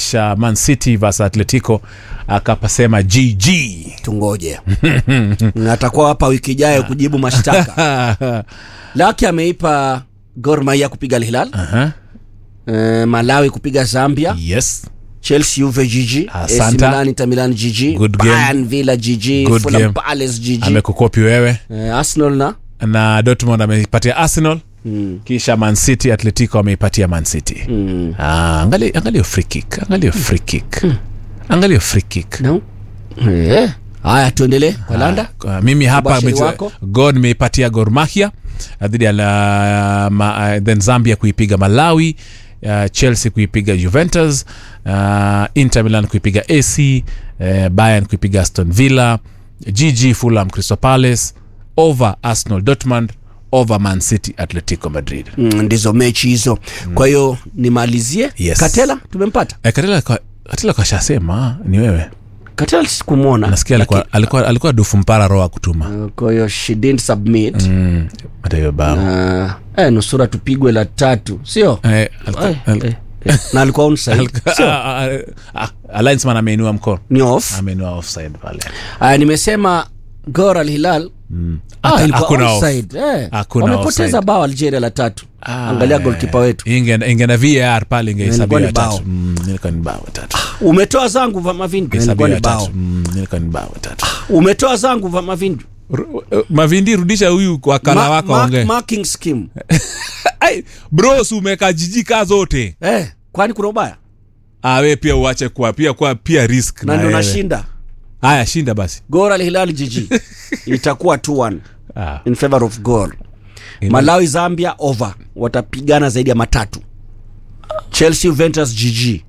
kisha Man City vs Atletico akapasema GG. tungoje Na atakuwa hapa wiki ijayo kujibu mashtaka laki ameipa Gor Mahia kupiga Al Hilal Aha. eh, Malawi kupiga Zambia Yes. Chelsea Juve GG Asante. AC Milan Inter Milan GG Good game. Bayern Villa GG Good Fulham game. Palace GG Amekukopi wewe eh, Arsenal na na Dortmund ameipatia Arsenal kisha Man City Atletico ameipatia Man City. mm. Ah, angalia angalia free kick, angalia free kick. Angalia free kick. no eh haya tuendelee Walanda Kwa mimi hapa Ubashiri mechi- wako? Gor nimeipatia Gor Mahia uh, dhidi ya la, ma, uh, then Zambia kuipiga Malawi uh, Chelsea kuipiga Juventus uh, Inter Milan kuipiga AC uh, Bayern kuipiga Aston Villa GG Fulham Crystal Palace over Arsenal Dortmund over Man City Atletico Madrid mm, ndizo mechi hizo kwa hiyo nimalizie Yes. Katela tumempata eh, Katela kwa- Katela kashasema ni wewe Katela sikumwona nasikia alikuwa, alikuwa, alikuwa dufu mpara roho kutuma Uh, kwa hiyo she didn't submit mm, hata hiyo bao uh, eh, nusura tupigwe la tatu sio eh, alikuwa- Eh, al- eh, eh. na alikuwa onside sio Ah, ah, ah, ah, linesman ameinua mkono ni off ameinua offside pale uh, nimesema Gor Al Hilal ah, Hata- ilikuwa hakuna off. onside eh. Hakuna wamepoteza offside. bao Algeria la tatu Ah, angalia eh. goalkeeper wetu Inge- inge na var pale Ilikuwa ingehesabiwa ni ya bao. tatu Mm, ilikuwa ni bao tatu umetoa zangu va Mavindu ilikuwa Ingehesabiwa ni ya bao tatu Mm, ilikuwa ni bao tatu umetoa zangu va Mavindu Ru- eh, mavindi rudisha huyu kwa kala Ma- wako mark- aongee marking scheme Ai, bro si umeka jijika zote eh, kwani kuna ubaya ah, we pia uache kuwa pia kuwa pia risk na ndio wewe. nashinda haya shinda basi Gor Al Hilal GG itakuwa 2-1 ah. in favor of Gor Ina- Malawi Zambia over watapigana zaidi ya matatu Chelsea Juventus GG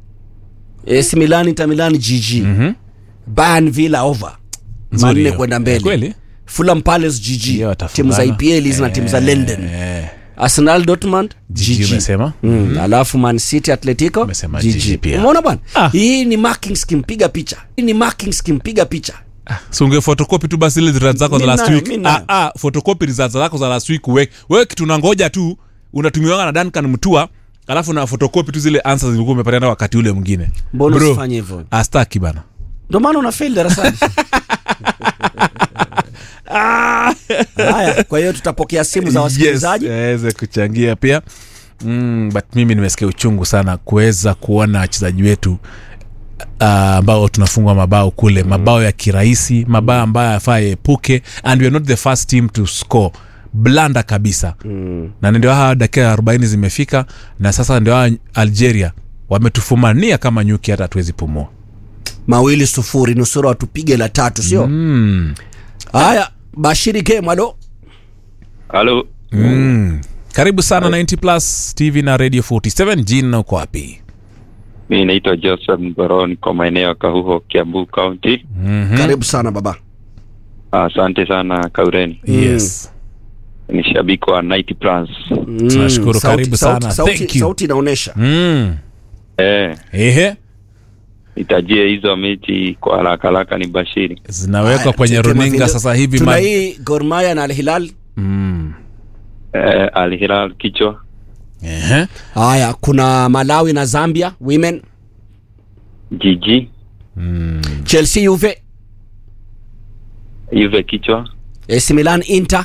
AC Milan Inter Milan GG Mhm. Bayern Villa over Nzuri manne hiyo. kwenda Eh, mbele kweli Fulham Palace GG Hiyo timu za watafungana. EPL hizi na timu za London Eh, Arsenal Dortmund GG GG umesema Mm, alafu Man City Atletico Umesema GG. GG pia. Umeona bwana? Ah. Hii ni marking scheme piga picha. Hii ni marking scheme piga picha. si unge photocopy tu basi ile results zako za Mi last nayo, week mi nayo. ah, ah, photocopy results zako za last week uweke wewe kitu unangoja tu unatumiwanga na Duncan Mtua alafu na photocopy tu zile answers zilikuwa umepatana wakati ule mwingine Mbona Bro, usifanye hivyo? astaki bana Ndio maana una fail darasani. Haya, kwa hiyo tutapokea simu za wasikilizaji. Yes, aweze kuchangia pia mm, but mimi nimesikia uchungu sana kuweza kuona wachezaji wetu ah, ambao tunafungwa mabao kule mabao ya kirahisi mabao ambayo yafaa yaepuke and we are not the first team to score blanda kabisa Mm. na ndio hawa dakika 40 zimefika na sasa ndio hawa algeria wametufumania kama nyuki hata hatuwezi pumua Mawili sufuri nusura watupige la tatu sio? mm. Haya, Bashiri game alo. Halo, Mm. karibu sana 90 plus tv na radio 47 jina uko wapi mi naitwa Joseph Mgoron kwa maeneo ya Kahuho, Kiambu County. mm-hmm. Karibu sana baba. Asante sana Kaureni, yes ni shabiki wa 90 Plus. Mm, Tunashukuru, sauti- karibu sauti- sana. Sauti, Thank you. sauti inaonesha. mm. Eh, ehe nitajie hizo mechi kwa haraka haraka, ni Bashiri. zinawekwa Haya, kwenye tuweke runinga mavideo. sasa hivi Tuna ma- hii Gor Mahia na Al Hilal. mm. Eh, Al Hilal kichwa, ehe Haya, kuna Malawi na Zambia women, Jiji mm. Chelsea Juve, Juve kichwa, AC Milan Inter,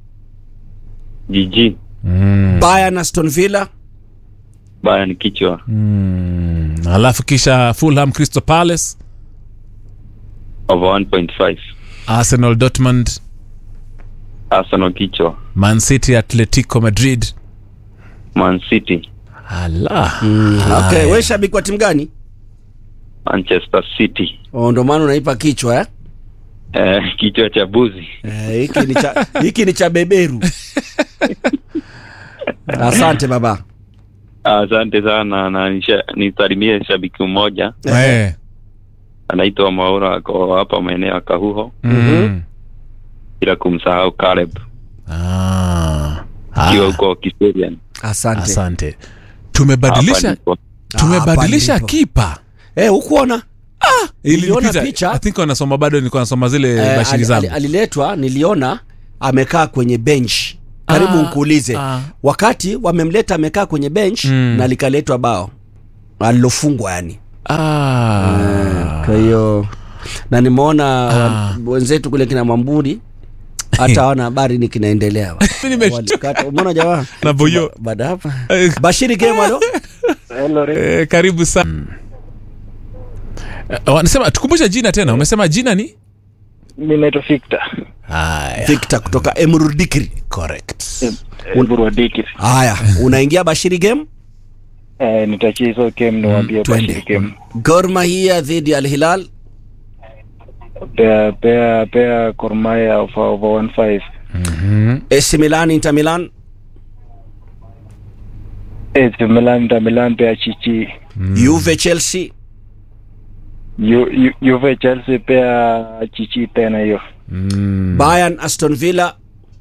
Jiji Mm. Bayern Aston Villa, Bayern kichwa, Mm. alafu kisha fulham crystal palace over 1.5 arsenal dortmund Arsenal kichwa, man city atletico madrid Man City, ala Okay, wewe shabiki wa timu gani? Manchester City, Oh, ndo maana unaipa kichwa eh? eh, kichwa cha buzi. Eh, hiki ni cha hiki ni cha beberu. Asante baba. Asante sana na nisha- nisalimie shabiki mmoja Eh. anaitwa Maura, ako hapa maeneo ya Kahuho, Mm. bila kumsahau Caleb Ah. akiwa Ah. huko Kiserian. Asante. asante tumebadilisha Hapa ndipo. tumebadilisha hapa kipa Eh, hukuona? Niliona Ilinipita. picha. I think wanasoma bado nilikuwa nasoma zile Eh, bashiri ali- zangu ali- aliletwa niliona amekaa kwenye bench. Karibu Ah, nkuulize. ah. Wakati wamemleta amekaa kwenye bench Mm. na likaletwa bao alilofungwa yani. ah. kwa hiyo na nimeona wa- wenzetu kule kina Mwamburi hata hawana habari ni kinaendelea Mimi nimeshtuka. Walikata- umeona jamaa Na Boyo. baada hapa Eh, Bashiri Game alo eh, karibu sana Eh, wanasema tukumbushe jina tena umesema jina ni mi naitwa Victor haya Victor kutoka Emrudikri correct Burwadiki. haya unaingia Bashiri Game Eh, nitachia hizo game niwaambie twende. Bashiri game. Gor Mahia dhidi ya Al Hilal Pea pea pea Gor Mahia over over 15. AC Milan Inter Milan AC Milan Inter Milan pea Chichi. Juve Chelsea Ju- Ju- Juve Chelsea pea Chichi tena hiyo. Mm. Bayern Aston Villa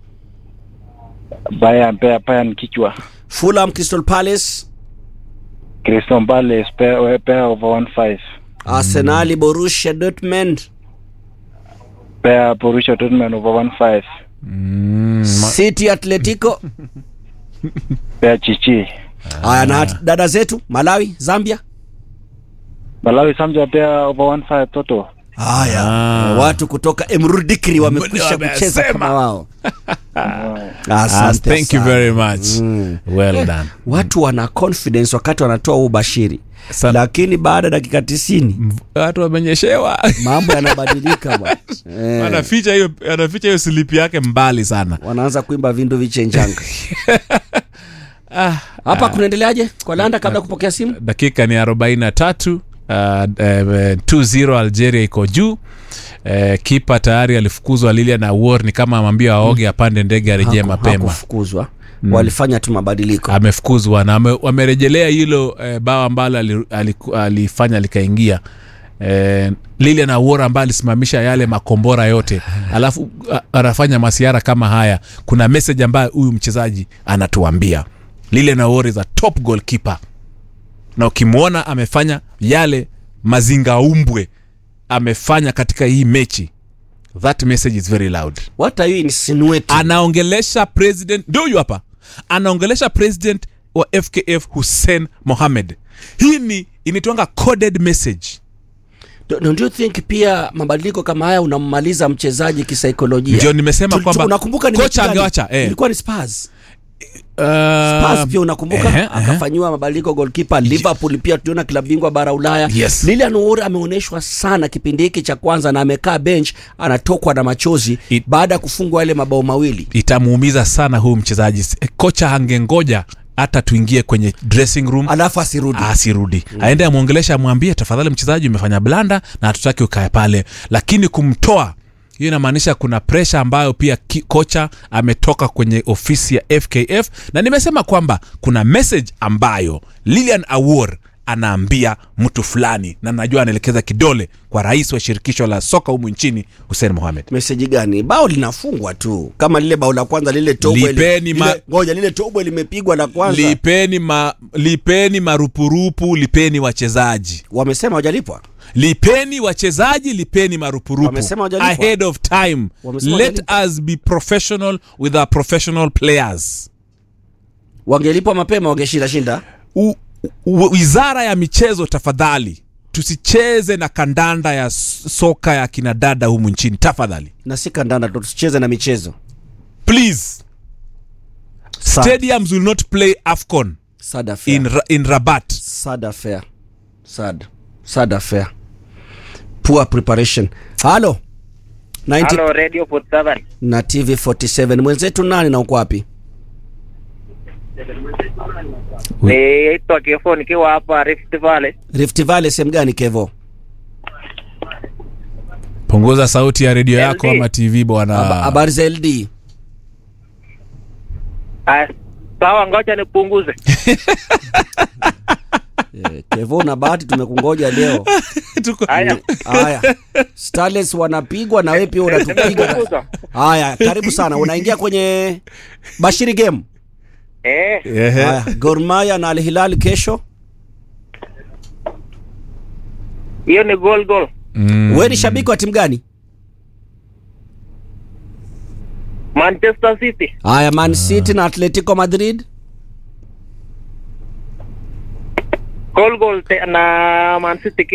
Bayern pea Bayern kichwa. Fulham Crystal Palace Crystal Palace pea pea over 15. Arsenal Borussia Dortmund Pea Borussia Dortmund over 15. Mm. City Atletico Pea Chichi. haya na dada zetu Malawi Zambia Malawi Zambia pea over 15 toto. haya Ah. watu kutoka Emrudikri wamekwisha Wamesema. kucheza kama wao Ah, asante thank you sana. very much well done watu wana confidence wakati wanatoa huu bashiri Sana. lakini baada ya dakika tisini watu wamenyeshewa mambo yanabadilika bwana eh, anaficha hiyo anaficha hiyo slipi yake mbali sana wanaanza kuimba vindu vichenjanga hapa kunaendeleaje kwa landa kabla ya kupokea simu dakika ni 43 uh, eh, 2-0 algeria iko juu eh, kipa tayari alifukuzwa lilian awor ni kama amwambia aoge apande ndege arejee Haku- mapema hakufukuzwa walifanya tu mabadiliko amefukuzwa na ame- wamerejelea hilo eh, bao ambalo ali- aliku- alifanya likaingia eh, lilian awor ambaye alisimamisha yale makombora yote alafu a- anafanya masiara kama haya kuna message ambayo huyu mchezaji anatuambia lilian awor is a top goalkeeper na ukimwona amefanya yale mazingaumbwe amefanya katika hii mechi that message is very loud what are you insinuating anaongelesha president ndio huyu hapa anaongelesha president wa fkf hussein mohamed hii ni inaitwanga coded message Do- don't you think pia mabadiliko kama haya unammaliza mchezaji kisaikolojia ndio nimesema Tu- tu- kwamba unakumbuka ni kocha mechi gani? angewacha eh. ilikuwa ni Spurs Uh, Spurs pia unakumbuka ehe, ehe. akafanyiwa mabadiliko goalkeeper Liverpool pia tuliona klabu bingwa bara Ulaya Yes. Lilian Oure ameonyeshwa sana kipindi hiki cha kwanza na amekaa bench anatokwa na machozi It- baada ya kufungwa yale mabao mawili itamuumiza sana huyu mchezaji Eh, kocha angengoja hata tuingie kwenye dressing room alafu asirudi asirudi aende amwongelesha amwambie tafadhali mchezaji umefanya blanda na hatutaki ukae pale lakini kumtoa hiyo inamaanisha kuna presha ambayo pia ki, kocha ametoka kwenye ofisi ya fkf na nimesema kwamba kuna message ambayo lilian awor anaambia mtu fulani na najua anaelekeza kidole kwa rais wa shirikisho la soka humu nchini hussein mohamed meseji gani bao linafungwa tu kama lile bao la kwanza lile tobwe li- Lipeni ma- lile- ngoja lile tobwe limepigwa la kwanza lipeni, ma, lipeni marupurupu lipeni wachezaji wamesema hawajalipwa lipeni wachezaji lipeni marupurupu Wamesema hawajalipwa. ahead of time Wamesema let hawajalipwa. us be professional with our professional players wangelipwa mapema wangeshinda shinda U, u, wizara ya michezo tafadhali tusicheze na kandanda ya s- soka ya kinadada humu nchini tafadhali na si kandanda tu tusicheze na michezo please Sad, stadiums will not play afcon sad affair. in, Ra- in rabat sad affair. sad sad affair poor preparation halo 90 Halo Radio Port Seven. na tv 47 mwenzetu nani na uko wapi Naitwa Kefo nikiwa hapa Rift Valley. rift valley sehemu gani kevo punguza sauti ya redio yako LD. ama tv Haba- bwana habari za ld Ah, Sawa, ngoja nipunguze. Eh, kevo na bahati tumekungoja leo Tuko- Haya. haya starlets wanapigwa na wewe pia unatupiga Nimepunguza. haya karibu sana unaingia kwenye bashiri game Eh, Ehe. haya Gor Mahia na Al Hilal kesho hiyo ni goal goal. Mm. wewe ni shabiki wa timu gani Manchester City. haya Man City na Atletico Madrid goal goal te- na Man City